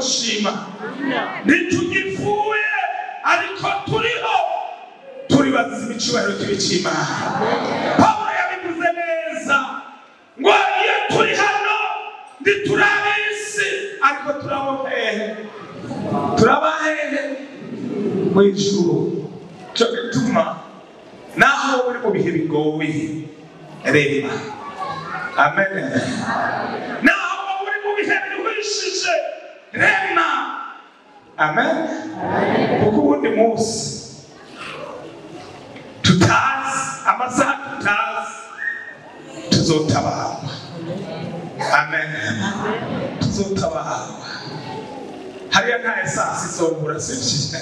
gushima ntitugipfuye ariko turiho turi bazima icyubahiro cy'ibicimana pawulo yabivuze neza ngo iyo turi hano ntiturabe isi ariko turabo hehe turaba hehe mu ijuru cyo gituma naho wowe uri mu bihe bigoye reba amen naho wowe uri mu bihe biruhishije rema amen kuko uwundi munsi tutazi amasaha tutazi tuzotabarwa amen tuzotabarwa hariya nta esansi izobura sibyo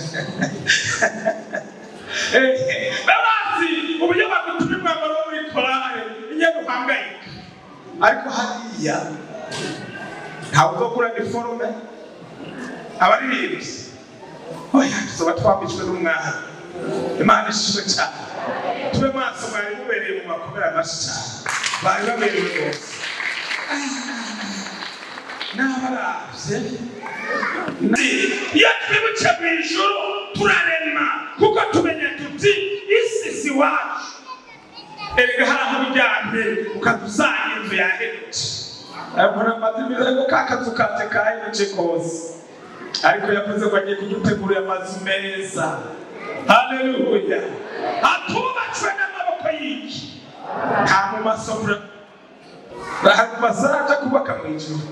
babazi uburyo bagutuma umwambaro wo muri korale inyene uhangayika ariko hariya ntawe uzogura niforume abaririmbyi oya tuzoba twambitswe n'umwami imana ishimwe cyane tube maso mwari mubereye mu makomera amashi cyane bari baberewe rwose n'abaravye iyo twibutse mu ijuru turarema kuko tumenya tuti isi si wacu erega hari aho uryamye ukadusanga inzu yahemutse ariko namaze ibirego ka kazu kanje kahemutse kose ariko yavuze ngo agiye kudutegurira amazu meza haleluya atubatswe n'amaboko y'iki nta mu masomero bazaja kubaka mu ijuru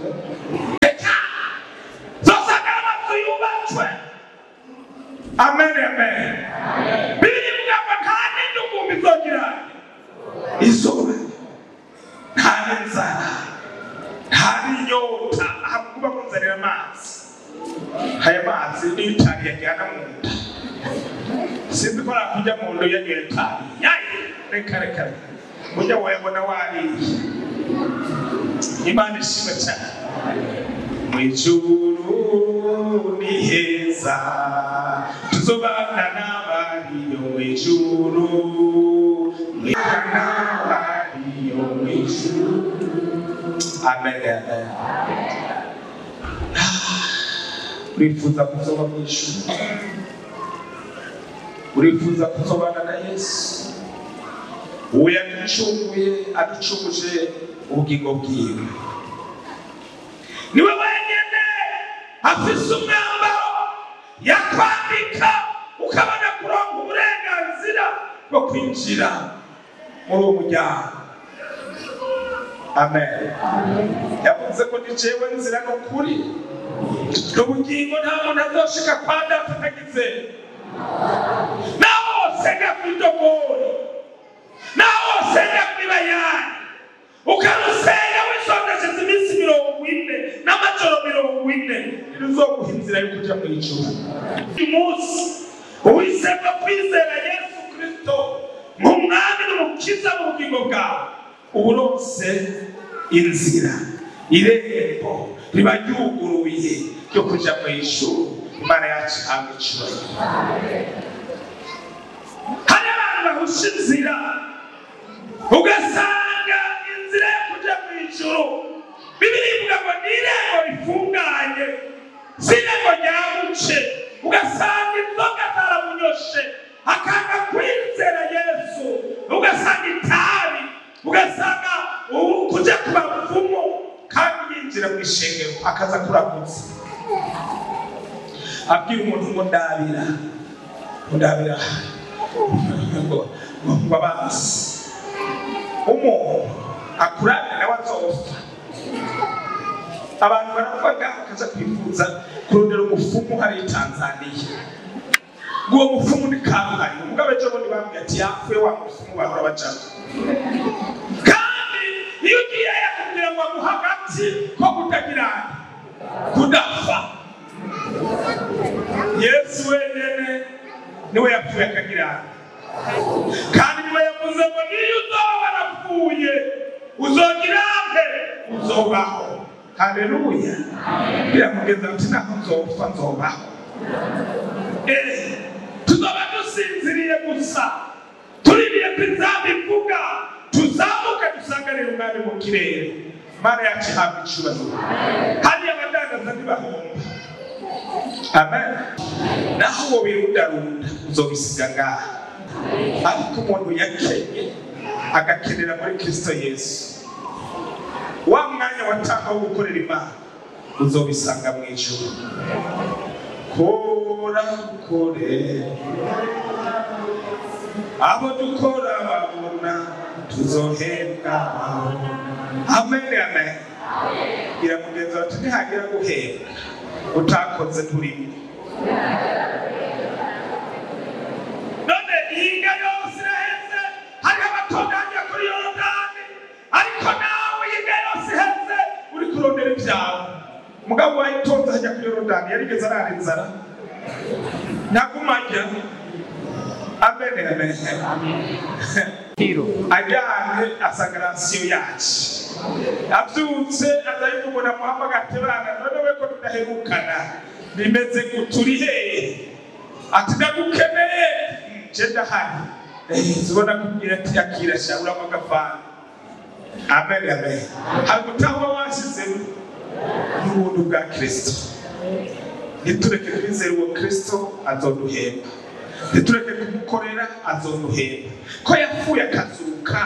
zosanga amazu yubatswe amen amen birivuga ngo nta n'indugumbi izogira izuba nta n'inzara nta n'inyota ahakuba kunzanira amazi aya mazi niyo itabi yajyana mu nda sinzi ko nakujya mu nda yanyoye itabi yayi reka reka ujya wayabona wariye imana ishimwe cyane mu ijuru ni heza tuzobana n'abariyo mu ijuru n'abariyo mu ijuru amen amen urifuza kuzoba mu ijuru urifuza kuzobana na yesu uwo yaducunguye aducunguje ubugingo bwiwe niwe wenyine afise umwambaro yakwambika ukabona kuronka uburenganzira bwo kwinjira muri uwo muryango amen yavuze ko ni jewe nzira n'ukuri n'ubugingo nta muntu azoshika kwa data atagize naho wosenga kw'idogori naho wosenga kw'ibayani ukarusenga wisondesheje iminsi mirongo ine n'amajoro mirongo ine ntiruzoguha inzira yo kuja mw'ijuru uyu munsi uhisemo kwizera yesu kristo nk'umwami n'umukiza mu bugingo bwawe uba uronse inzira irembo riba ryuguruye ryo kuja mw'ijuru imana yacu ihabwa icubahiro hari abantu bahusha inzira ugasanga inzira yo kuja mw'ijuru bibiri ivuga ngo ni irembo rifunganye si irembo ryabuce ugasanga inzoga zaramunyoshe akanga kwizera yesu ugasanga itabi ugasanga ubu kuja ku bapfumu kandi yinjira mu ishengero akaza kurakutse abwira umuntu ngo ndabira ndabira ngo ngo abanzi umuntu akurane nawe azopfa abantu baravuga bakaza kwifuza kurondera umufumu hariya i tanzaniya uwo mufumu ni karuhari umugabo ejo bundi bambwiye ati yapfuye wa mufumu bahora bajamo kandi iyo ugiye yakubwira ngo aguha agati ko kutagira kudapfa yesu wenyine niwe yapfuye akagira kandi niwe yavuze ngo niyo uzoba warapfuye uzogira nte uzobaho haleluya biramugeza ati naho nzopfa nzobaho Eh, tuzoba dusinziriye gusa tuririye ko inzamba ivuga tuzamuke dusanganire umwami mu kirere mana yacu ihabwa icubahiro hariya abadandaza ntibahomba amen naho uwo birundarunda uzobisiga ngaha ariko umuntu yakenye agakenera muri kristo yesu wa mwanya watanga wo gukorera imana uzobisanga mu ijuru kora kore abo dukora babona tuzohembwa amen amen gira mugenzi wacu ntihagira guhembwa utakoze turimo none ihinga yose iraheze hariho abatunganya kuri yorodani ariko nawe ihinga yose iheze uri kurondera ibyawe mugabo wayitonze hajya kuri yorodani yarigeze arara inzara ntagumajya amen amen ajyanye asanga rasiyo yacu abyutse azahita umuntu amuhamagara ati bana none we ko tudaherukana bimeze guturi hehe ati ndagukeneye nje ndahari zibona kubwira ati akira sha uramo agafana amen amen hari gutahwa washyizemo n'ubuntu bwa kirisito ntitureke twizere uwo kirisito azoduhemba ntitureke kumukorera azoduhemba ko yapfuye akazuka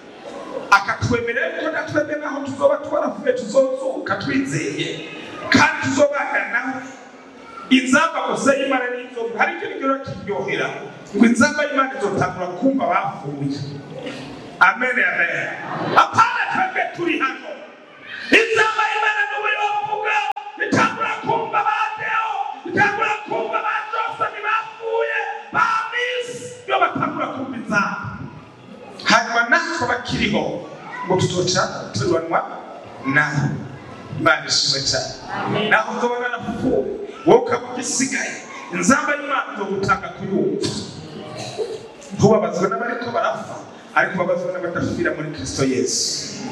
akatwemerera ko natwebwe naho tuzoba twarapfuye tuzozuka twizeye kandi tuzobana nawe inzamba gusa y'imana n'inzoga hari ikintu gihora kiryohera ngo inzamba y'imana izotangura kumva bapfuye amen amen apana twebwe turi hano inzamba y'imana n'ubu yovuga itangura kumva ba deo itangura kumva ba josani bapfuye ba misi iyo batangura kumva inzamba hanyuma natwe bakiriho ngo tuzoca tubanwa nawe imana ishimwe cyane naho uzobona napfuye wowe ukaba ugisigaye inzamba y'imana izogutanga kuyumva ntubabazwe n'abariko barapfa ariko babazwe n'abadapfira muri kristo yesu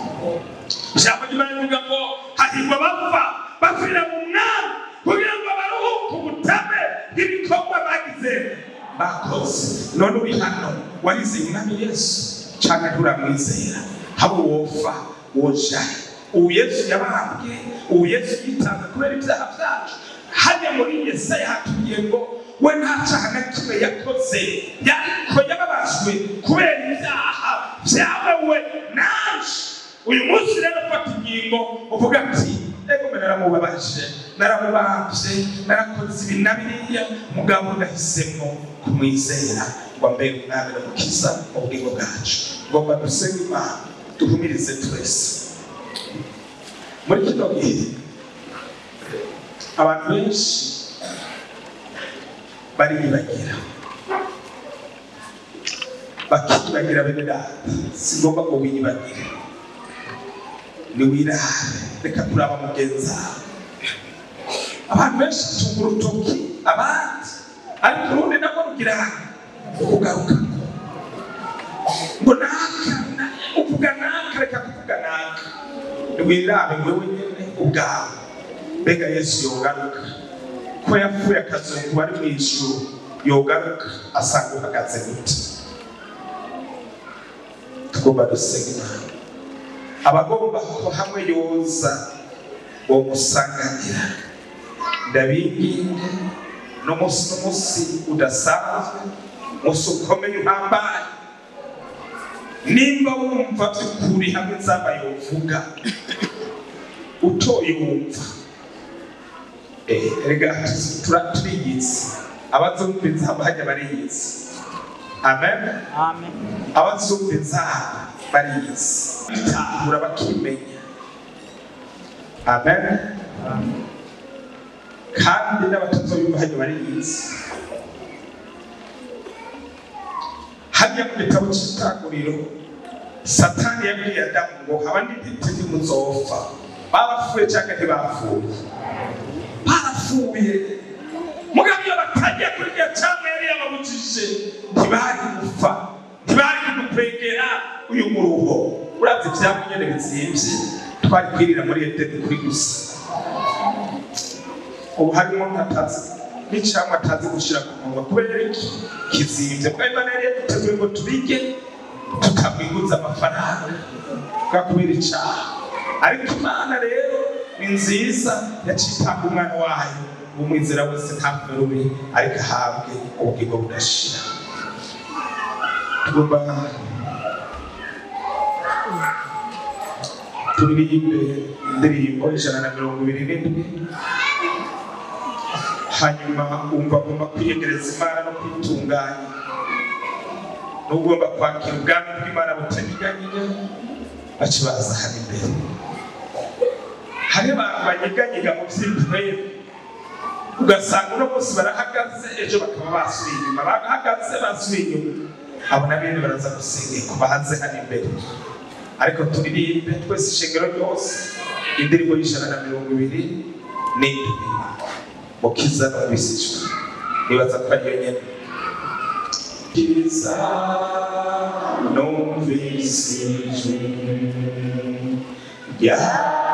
ijambo ry'imana rivuga ngo hahirwa abapfa bapfira mu mwami kugira ngo baruhuke ubutame bw'ibikorwa bagize bakoze none uri hano warizeye umwami yesu cyangwa nturamwizera haba wofa wojaye ubu yesu yabambwe ubu yesu yitanze kubera ibyaha byacu hajya muri yesaya hatubwiye ngo we nta cyaha na kimwe yakoze yariko yababajwe kubera ibyaha byawe we naje uyu munsi rero fata ingingo uvuga ati ego mbe naramubabaje naramubambye narakoze ibi na biriya mugabo ndahisemo kumwizera ngo ambere umwami n'umukiza mu bugingo bwacu ngomba dusenge imana duhumirize twese muri kino gihe abantu benshi bariyibagira bakiyibagira bene data si ngombwa ngo wiyibagire niwirare reka kuraba mugenzi wawe abantu benshi batunga urutoki abandi ariko urundi nabwo rugira kugaruka ngo naka na- uvuga naka reka kuvuga naka niwirabe wewe nyene ubwawe mbega yesu yogaruka ko yapfuye akazungu bari mu ijuru yogaruka asanga uhagaze gute tugomba dusenga imana abagomba ko hamwe yoza uwo musanganira ndabinginge n'umunsi n'umunsi udasanzwe umunsi ukomeye uhambaye nimba wumva by'ukuri hamwe nzaba yovuga utoye wumva Eh, erega tura- turiyizi abazumva inzamba hajya bariyizi amen Amen. abazumva inzamba bariyizi bitahura bakimenya amen kandi n'abatazoyumva hajya bariyizi hajya mu gitabo cy'itanguriro satani yabwiye adamu ngo abandi ntiti ntimuzopfa barapfuye cyangwa ntibapfuye barapfuye mugabo iyo batagiye kuri iyo cyangwa yari yababujije ntibari gupfa ntibari kudukwegera uyu muruho urazi ibyabo nyine bizimvye twari kwirira muri edeni kuri gusa ubu harimo nkatazi n'icyamwa atazi gushyira ku munwa kubera iki kizimvye kuko imana yari yaduteguye ngo tubige tukamwiguza amafaranga kubera icyaha ariko imana rero ni nziza yaciye itanga umwana wayo umwizera wese ntapfe rubi ariko ahabwe ubugingo budashira tugomba turirimbe indirimbo ijana na mirongo ibiri n'indwi hanyuma wumva agomba kwiyegereza imana no kwitunganya n'ugomba kwakira ubwami bw'imana butanyeganyega baca baza hano imbere hari abantu banyeganyiga mu by'intwere ugasanga uno munsi barahagaze ejo bakaba basubiye inyuma bahagaze basubiye inyuma abo na bene baraza gusengerwa bahanze hano imbere ariko turirimbe twese ishengero ryose indirimbo y'ijana na mirongo ibiri n'indwi mukiza n'ubisijwe nibaza ko ariyo nyene kiza numvisijwe yeah.